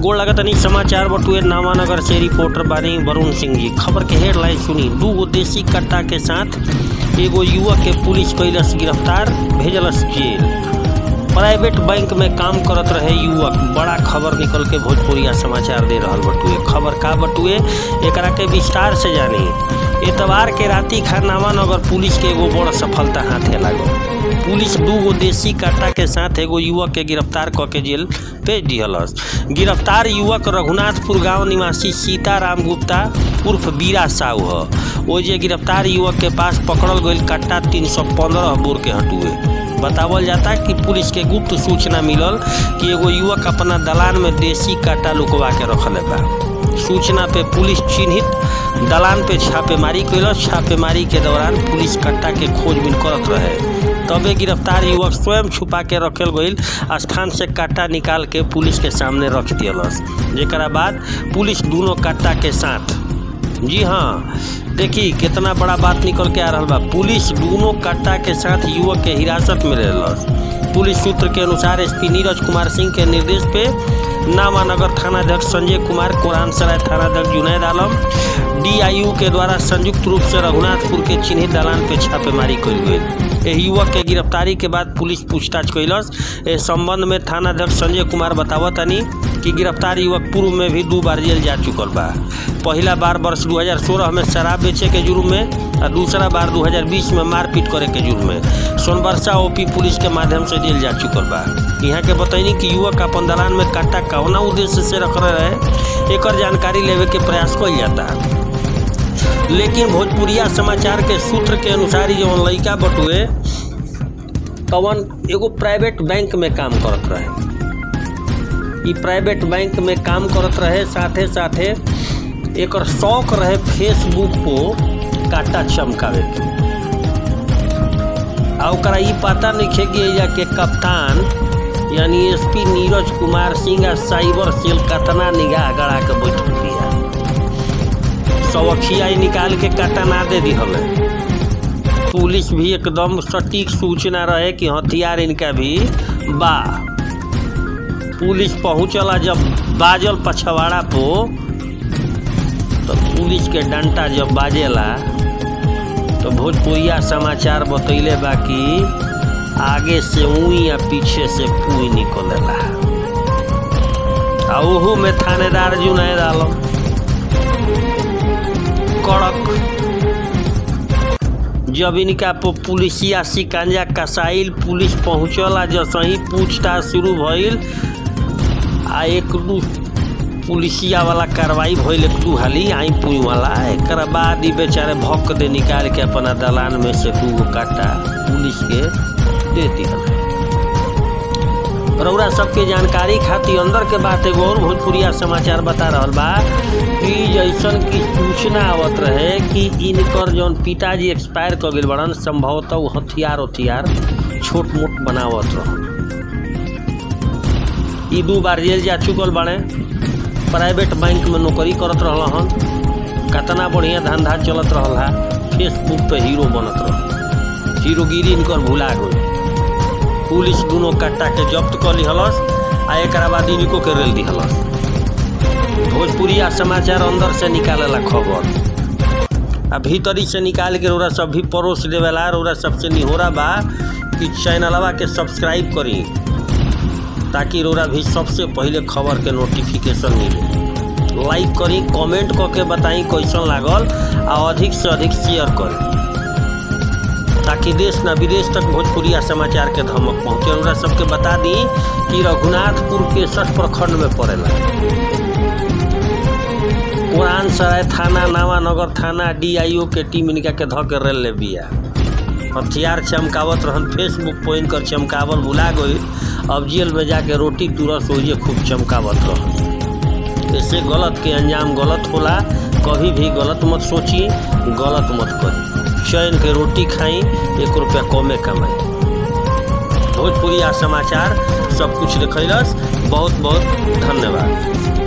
गोड़ लगतनी समाचार बटुए नामानगर से रिपोर्टर बानी वरुण सिंह जी खबर के हेडलाइन सुनी दू गो देसी कट्टा के साथ एगो युवक के पुलिस कैलस गिरफ्तार भेजलस जेल प्राइवेट बैंक में काम करत रहे युवक बड़ा खबर निकल के भोजपुरिया समाचार दे रहल बटुए खबर का बटुए एकरा के विस्तार से जानी एतवार के राती खानावानगर पुलिस के एगो बड़ सफलता हाथे लागल पुलिस दू गो देसी काटा के साथ एगो युवक के गिरफ्तार क के जेल भेज दिहलस गिरफ्तार युवक रघुनाथपुर गांव निवासी सीताराम गुप्ता उर्फ बीरा साहू ह ओ जे गिरफ्तार युवक के पास पकड़ल गईल कट्टा तीन सौ पंद्रह बोर के हटुए बतावल जाता कि पुलिस के गुप्त सूचना मिलल कि एगो युवक अपना दलान में देसी काटा लुकवा के रखले बा सूचना पे पुलिस चिन्हित दलान पे छापेमारी कैलस छापेमारी के दौरान पुलिस कट्टा के खोजबीन करत रहे तबे गिरफ्तार युवक स्वयं छुपा के रखल गईल स्थान से कट्टा निकाल के पुलिस के सामने रख दियलस जेकरा बाद पुलिस दोनों कट्टा के साथ जी हाँ देखी कितना बड़ा बात निकल के आ रहा बा पुलिस दोनों कट्टा के साथ युवक के हिरासत में रहलस पुलिस सूत्र के अनुसार एसपी नीरज कुमार सिंह के निर्देश पे नामानगर थानाध्यक्ष संजय कुमार कोरान सराय थानाध्यक्ष जुनैद आलम डीआईयू के द्वारा संयुक्त रूप से रघुनाथपुर के चिन्हित दलान पे छापेमारी कल गई एह युवक के गिरफ्तारी के बाद पुलिस पूछताछ कैलस इस संबंध में थानाध्यक्ष संजय कुमार बतावतनी कि गिरफ्तार युवक पूर्व में भी दो बार जेल जा चुकल बा पहला बार वर्ष 2016 में शराब बेचे के जुर्म में और दूसरा बार 2020 में मारपीट करे के जुर्म में सोनबरसा ओपी पुलिस के माध्यम से जेल जा चुकल बा यहाँ के बतैनी कि युवक अपन दलान में कट्टा कौना उद्देश्य से रख रहे एकर जानकारी लेवे के प्रयास कल जाता लेकिन भोजपुरिया समाचार के सूत्र के अनुसार ये जौन लड़का बटुए तवन एगो प्राइवेट बैंक में काम करत रहे ई प्राइवेट बैंक में काम करत रहे साथे साथे एकर शौक रहे फेसबुक को काटा चमकावे के आ ओकरा ई पता नहीं कि एजा के कप्तान यानी एसपी नीरज कुमार सिंह आ साइबर सेल कतना निगाह गड़ा के बैठल बिया सवखिया निकाल के काटा ना दे दी हमें पुलिस भी एकदम सटीक सूचना रहे कि हथियार इनका भी बा पुलिस पहुंचला जब बाजल पछवाड़ा पो तो पुलिस के डंटा जब बाजेला तो भोजपुरिया समाचार बतैले बा कि आगे से ऊई या पीछे से पुई निकलेला आ ओहू में थानेदार जुनैद आलम कड़क जब इनका पुलिसिया शिकंजा कसाइल पुलिस पहुंचला जसही पूछताछ शुरू भइल आ एक दू पुलिसिया वाला कार्रवाई भइल एक दू हाली आई पुई वाला एक बाद ही बेचारे भक दे निकाल के अपना दलान में से दू गो काटा पुलिस के दे दिया रौरा सबके जानकारी खातिर अंदर के बात एगो और भोजपुरिया समाचार बता रहा बा कि जैसन की सूचना आवत रहे कि इनकर जौन पिताजी एक्सपायर कर गए बड़न संभवतः वो हथियार उथियार छोट मोट बनावत रह ई दू बार जेल जा चुकल बाड़े प्राइवेट बैंक में नौकरी करत रहल हन कितना बढ़िया धंधा चलत रहल हा फेसबुक पे हीरो बनत रह हीरोगिरी इनकर भुला गई पुलिस दोनों कट्टा के जब्त कर लिहलस आ एक बाद इनको के रेल दिहलस भोजपुरिया समाचार अंदर से निकालेला खबर आ भीतरी से निकाल के रौरा सब भी परोस देवेला रौरा सबसे निहोरा बा कि चैनलवा के सब्सक्राइब करी ताकि रौरा भी सबसे पहले खबर के नोटिफिकेशन मिले लाइक करी कमेंट करके बताई कैसन लागल आ अधिक से अधिक शेयर करी ताकि देश न विदेश तक भोजपुरिया समाचार के धमक पहुँचे रौरा सबके बता दी कि रघुनाथपुर के सठ प्रखंड में पड़ेला पुरान सराय थाना नावानगर थाना डीआईओ के टीम इनका के धऽ के रेल ले बिया हथियार चमकावत रहन फेसबुक पर इनकर चमकावल भुला गई अब जेल में जाके रोटी तुरस होइए खूब चमकावत रहन ऐसे गलत के अंजाम गलत होला कभी भी गलत मत सोची गलत मत करी चैन के रोटी खाई एक रुपया कमे कमाई भोजपुरिया समाचार सब कुछ देखलस बहुत बहुत धन्यवाद